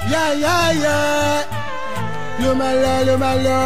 yáyáyá ló máa lọ ló máa lọ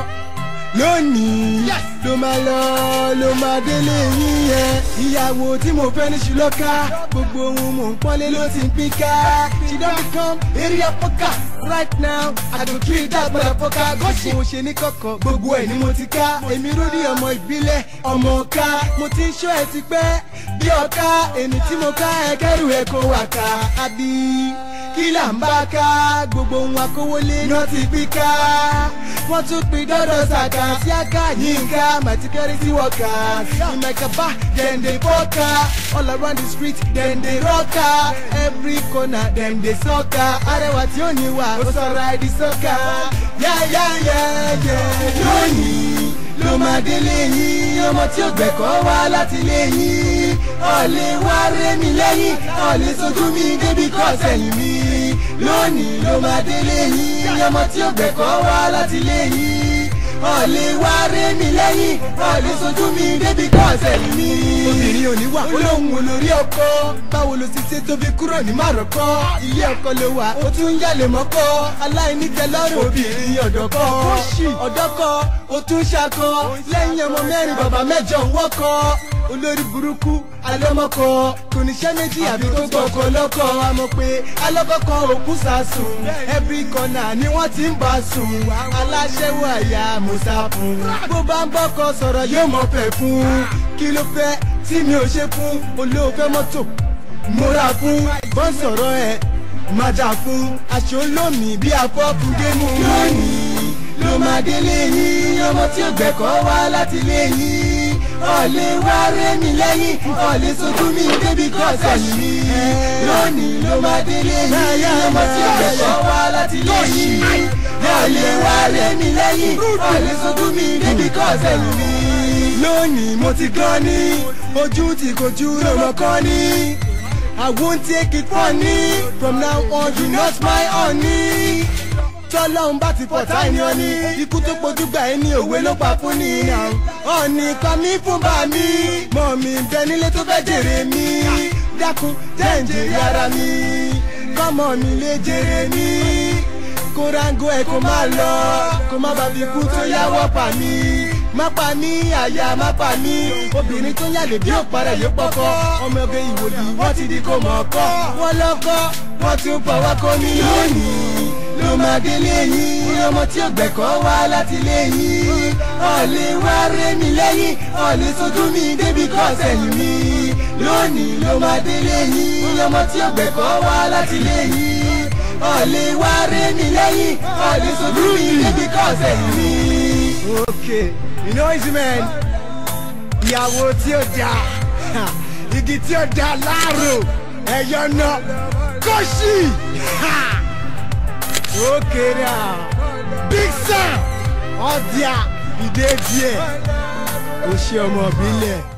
lónìí ló máa lọ ló máa délé yín yẹn ìyàwó tí mo fẹ́ ní ṣùlọ́ká gbogbo ohun mò ń pọ́nlé ló ti ń pín ká she don become area poker right now i go treat that motherfucker gọ́ṣì mo ṣe ní kọ̀kọ̀ gbogbo ẹ̀ ni mo ti ká èmi rúdí ọmọ ìbílẹ̀ ọmọ ọ̀ka mo ti ń ṣọ́ ẹ ti pẹ́ bí ọ̀ka èmi tí mo ká ẹ kẹ́rù ẹ kó wà ká àbí kí là ń bá ká gbogbo ohun akówólé náà ti pín ká wọ́n tún pin dọ́dọ̀ ṣàkà sí àká yínká my security workers in my kaba dem dey fọ́ka all around the street dem dey rọ́ka every corner dem dey sọ́ka arẹwà tí ó ní wà ó sọ̀rọ̀ àìdí sọ́ka yáyáyáyá lónìí ló máa délé yín ọmọ tí ó gbẹ̀kọ́ wá láti lé yín ọ̀lẹ́ wá rémi lẹ́yìn ọ̀lẹ́ sojú mi débi kọ́ sẹ́yìn mi lónìí ló máa délé yín ọmọ tí ó gbẹ̀kọ́ wá láti lé yín ọ̀lẹ́ wá rémi lẹ́yìn ọ̀lẹ́ sojú mi débi kọ́ sẹ́yìn mi. obìnrin ò ní wà olóhùn olórí ọkọ báwo ló ti ṣe tó fi kúrò ní márọ̀kọ́ ilé ọkọ ló wà ó tún ń yálè mọ́kọ́ aláìníkẹlọ́rùn obìnrin ọ̀dọ́kọ́ ọ̀dọ́kọ́ ó tún ṣakọ lẹ́yìn ọmọ mẹ́rin bàbá mẹ́jọ ń wọ́kọ́ olórí burúkú alọ́mọkọ kò níṣẹ́ méjì àbí tó gbọ́kọ lọ́kọ àmọ́ pé alọ́kọ̀kọ òkú sàsùn every corner ni wọ́n ti ń bá sùn aláṣẹ́wó àyà musa fún bó bá ń bọ́kọ sọ̀rọ̀ yóò mọ̀ fẹ́ fún kí ló fẹ́ tí mi ò ṣe fún olóòfẹ́ mọ́tò mo rà fún bọ́n sọ̀rọ̀ ẹ̀ má jà fún aṣọ olómi bí afọ́fún gémù lónìí ló máa délé yín ọmọ tí ó gbẹ̀kọ́ wá láti lé yín ọ̀lẹ́ wá rémi lẹ́yìn ọ̀lẹ́ sojú mi débi kọ́ sẹ́yìn mi lónìí ló máa délé yín ọmọ tí ó gbẹ̀kọ́ wá láti lé yín ọ̀lẹ́ wá rémi lẹ́yìn ọ̀lẹ́ sojú mi débi kọ́ sẹ́yìn mi lónìí mo ti gan ni ojú ti kojú lọ́mọ kan ni. I won't take it funny. From now on, you not my honey. Tọ́lọ́hún bá ti fọ̀tá ẹni ọní. Ikú tó pojú gbà ẹni òwe ló pa fún ni. Ọ̀nì kan mi fún bá mi. Mọ̀ mi bẹ nílé tó fẹ́ jèrè mi. Dákun jẹ́ ń jèrè ara mi. Kọ́mọ mi lè jèrè mi. Kórángó ẹ̀ kó má lọ. Kó má bàbí ikú tó yáwọ́ pa mí má pa mí àyà má pa mí obìnrin tó yàlè bí òparẹ yóò pọkọ ọmọ ẹgbẹ ìwòlì wọn ti di kó mọ ọkọ wọn lọkọ wọn tún fọwọ́ kó mi lónìí ló máa délé yín ọmọ tí ó gbẹ̀kọ́ wá láti lé yín ọ̀lẹ́ wá rémi lẹ́yìn ọ̀lẹ́ sojú mi débi kọ́ sẹ́yìn mi lónìí ló máa délé yín ọmọ tí ó gbẹ̀kọ́ wá láti lé yín ọ̀lẹ́ wá rémi lẹ́yìn ọ̀lẹ́ sojú mi débi kọ́ sẹ́yìn mi. okay you know easy man ìyàwó tí ó da igi tí ó da láàrò ẹ̀yọ́ náà kọ́ṣì ó kéré à big sam ọ̀dìà ìdè díẹ̀ ó ṣe ọmọ ìbílẹ̀.